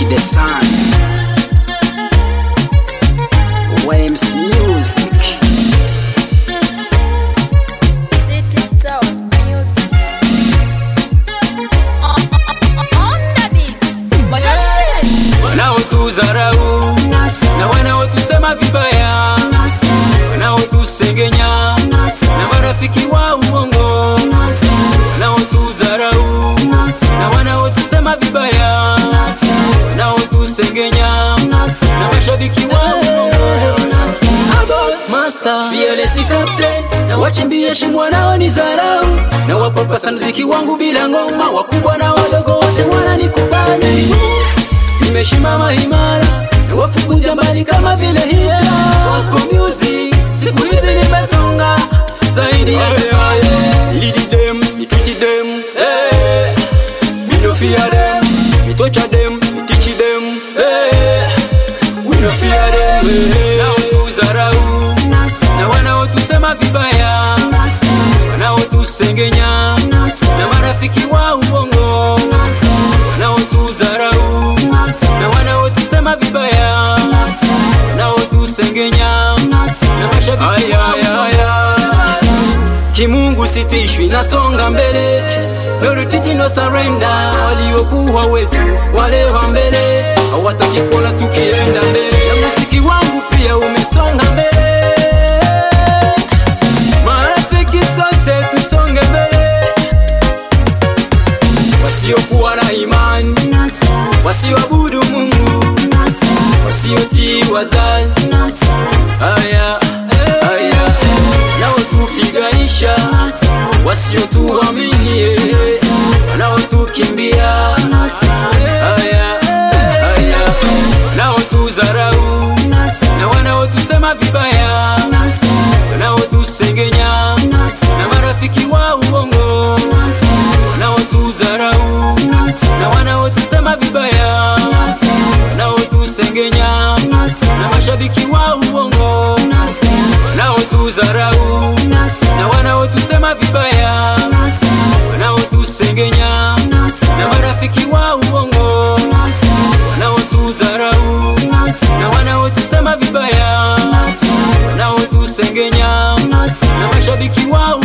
the sun. Waves Music. City Town Music. On the beats. Majaskeli. wanaotudharau na wanaotusema vibaya, wanaotusengenya na marafiki wa uongo, wanaotudharau na wanaotusema vibaya, wanaotusengenya na mashabiki wa uongo. Master, fearless captain na wachimbie shimo wanaonidharau na wapapasa mziki wangu bila ngoma, wakubwa na wadogo wote wananikubali nimeshimama imara na wafukuza mbali kama vile hita gospel music siku hizi nimesonga zaidi ya ilidi dem nitwichi dem eh mi no fear dem mitocha dem mitichi dem eh we no fear dem wanaotudharau na wanaotusema vibaya wanaotusengenya na marafiki wa uongo wanaotudharau na wanaotusema vibaya wanaotusengenya na mashabiki wa uongo. Kimungu sitishwi, nasonga mbele, no retreat, no surrender. Waliokuwa wetu wale wa mbele hawataki kuona tukienda mbele, na muziki wangu pia umesonga mbele. Marafiki sote tusonge mbele, wasiokuwa na imani, wasioabudu Mungu, wasiotii wazazi, haya haya, wanaotupiganisha, wasiotuamini, wanaotukimbia, haya haya, wanaotudharau na wanaotusema vibaya, wanaotusengenya na marafiki wa uongo, wanaotudharau na wanaotusema vibaya, wanaotusengenya na mashabiki wa uongo, wanaotudharau na wanaotusema vibaya, wanaotusengenya na marafiki wa uongo, wanaotudharau na wanaotusema vibaya, wanaotusengenya na mashabiki wa